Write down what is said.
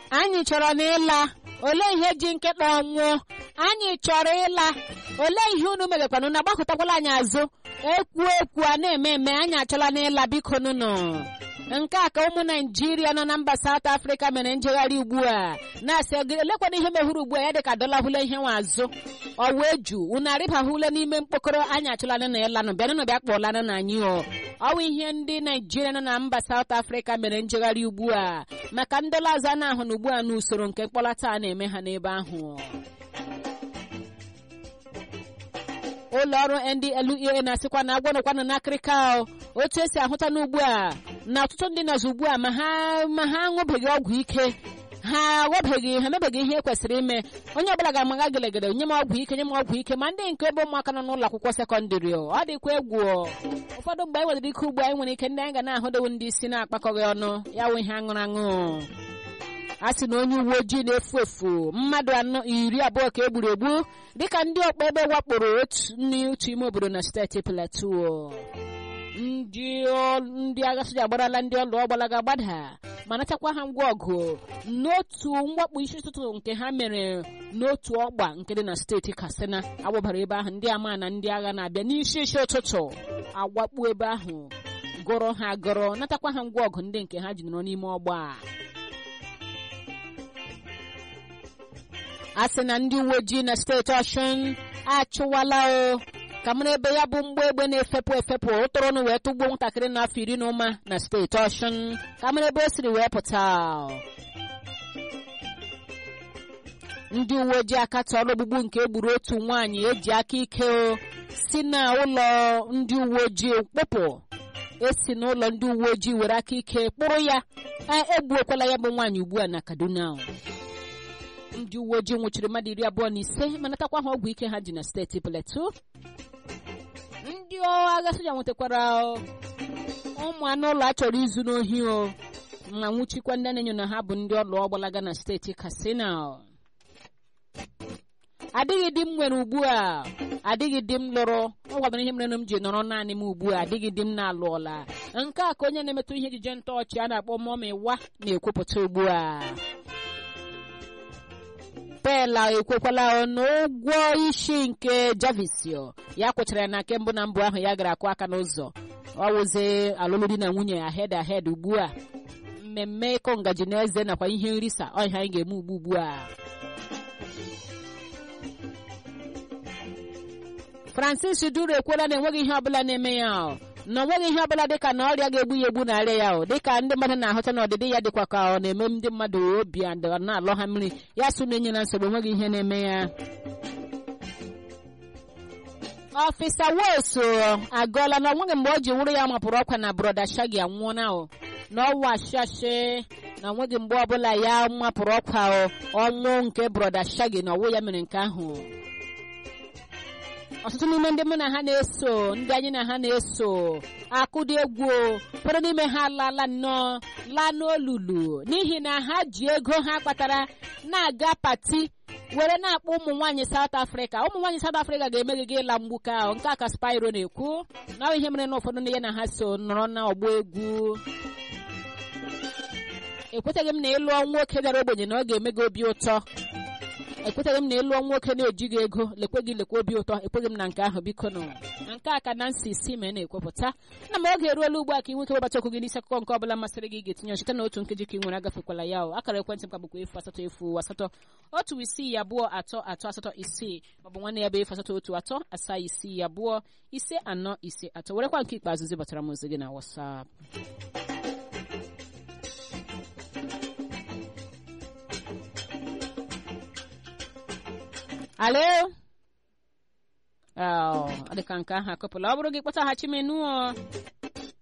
anyị chọrọ na ịla olee ihe ji nkịta ọnwụọ anyị chọrọ ịla olee ihe unu megakwana na gbakọtakwala anyị azụ ekwu ekwu a na-eme eme anyị achọla na ịla biko nụnụ nke a ka ụmụ naijiria nọ na mba South Africa mere njegharị ugbu a na-asị elekwana ihe mehụrụ ugbu a ya dịka dọlahụle ihe nwa azụ ọwa eju unu arịbahụle n'ime mkpokọrọ anyị achọla na ịlanụ bịanụnụ bịa kpọlanụ na anyị o ọwa ihe ndị naijiria nọ na mba South Africa mere njegharị ugbu a maka ndọla azụ a na-ahụ na ugbu a n'usoro nke mkpọlata a na-eme ha n'ebe ahụ ụlọ ọrụ NDLEA na-asịkwa na agwọnọkwanụ n'akịrịka otu esi ahụta n'ugbu a na ọtụtụ ndị nọzụ ugbu a ma ha ma ha aṅụbeghị ọgwụ ike ha aghọbeghị ha emebeghị ihe kwesịrị ime onye ọbụla ga-amaga gelegele nye m ọgwụ ike nye m ọgwụ ike ma ndị nke ebe ụmụaka nọ n'ụlọ akwụkwọ sekọndịrị ọ dịkwa egwu ụfọdụ mgbe anyị nwere ike ugbu anyị nwere ike ndị anyị ga na-ahụdewu ndị isi na-akpakọghị ọnụ ya wụ ihe aṅụrụ aṅụ a sị na onye uwe ojii na-efu efu mmadụ anọ iri abụọ ka e gburu egbu dịka ndị ọkpa ebe wakporo otu ime obodo na steeti Plateau ndị agha soja agbarala ndị ọlụ ọgbalaga gbada ma natakwa ha ngwa ọgụ n'otu mwakpo isi ụtụtụ nke ha mere n'otu ọgba nke dị na steeti Katsina agbabara ebe ahụ ndị ama na ndị agha na-abịa n'isi isi ụtụtụ awakpu ebe ahụ gụrụ ha gụrụ natakwa ha ngwa ọgụ ndị nke ha ji nọrọ n'ime ọgba a sị na ndị uwe ojii na steeti Ọshụn achụwala o ka mara ebe ya bụ mgba egbe na-efepụ efepụ ụtụrụnụ wee tụgbuo nwatakịrị n'afọ iri na ụma na steeti Ọshụn ka mara ebe o siri wee pụta ndị uwe ojii akatọọla ogbugbu nke egburu otu nwaanyị eji aka ike o si na ụlọ ndị uwe ojii kpụpụ esi n'ụlọ ndị uwe ojii were aka ike kpụrụ ya egbuokwala ya bụ nwaanyị ugbu a na Kaduna ndị uwe ojii nwụchiri mmadụ iri abụọ na ise ma natakwa ha ọgwụ ike ha ji na steeti Plateau ndị agha soja nwetakwara ụmụ anụ ụlọ a chọrọ izu n'ohi o ma nwụchikwa ndị na-enyo na ha bụ ndị ọlụ ọgbalaga na steeti Katsina adịghị di m nwere ugbu a adịghị di m lụrụ ọ gwabara ihe mere m ji nọrọ naanị m ugbu a adịghị di m na-alụọla nke a ka onye na-emetụ ihe ejije ntọọchị a na-akpọ mọmiwa na-ekwupụta ugbu a pela ekwekwala n'ụgwọ isi nke javisio ya kwechara ya na nke mbụ na mbụ ahụ ya gara akụ aka n'ụzọ ọ wụzi alụlụ di na nwunye ahed ahed ugbu a mmemme ịkụ ngaji na eze nakwa ihe nrisa ọhịa anyị ga-eme ugbu ugbu a francis duru ekwela na enweghị ihe ọbụla na-eme ya na onweghị ihe ọbụla dịka na ọrịa ga-egbu ya egbu narị ya o dịka ndị mmadụ na-ahụta na ọdịdị ya dịkwa ka ọ na-eme ndị mmadụ obi na-alọ ha mmiri ya so na-enye na nsogbu enweghị ihe na-eme ya ọfịsa Wales agụọla na onweghị mgbe o ji wụrụ ya mapụrụ ọkwa na broda Shaggy anwụọna o na ọwa shashe na onweghị mgbe ọbụla ya mapụrụ ọkwa ọnwụ nke broda Shaggy na ọwụ ya mere nke ahụ ọtụtụ n'ime ndị mụ na ha na-eso ndị anyị na ha na-eso akụdị egwu ụfọdụ n'ime ha alaala nnọọ laa n'olulu n'ihi na ha ji ego ha kpatara na-aga pati were na-akpọ ụmụ nwaanyị South Africa ụmụ nwaanyị South Africa ga-emeghe gị ịla mgbuke ahụ nke a ka Spyro na-ekwu na ihe mere na ụfọdụ ndị ya na ha so nọrọ na ọgbọ egwu ekwetaghị m na ịlụọ nwoke dara ogbenye na ọ ga-eme gị obi ụtọ ekweteghị m na ịlụọ nwoke na-ejighị ego lekwe gị lekwe obi ụtọ ekweghị m na nke ahụ biko nụ nke a ka Nancy si mee na-ekwepụta na ma oge eruola ugbu a ka ị nweke webata okwu gị n'isi akụkọ nke ọbụla masịrị gị ga-etinye site na otu nkeji ka ị nwere agafekwala ya o akara ekwentị m ka bụkwa efu asatọ efu asatọ otu isii abụọ atọ atọ asatọ isii maọbụ nwanne ya bụ efu asatọ otu atọ asaa isii abụọ ise anọ ise atọ werekwa nke ikpeazụ zibatara m ozi gị na WhatsApp alo ọ dịka nke ahụ akụpụla ọ bụrụ gị kpọtaghachi menụ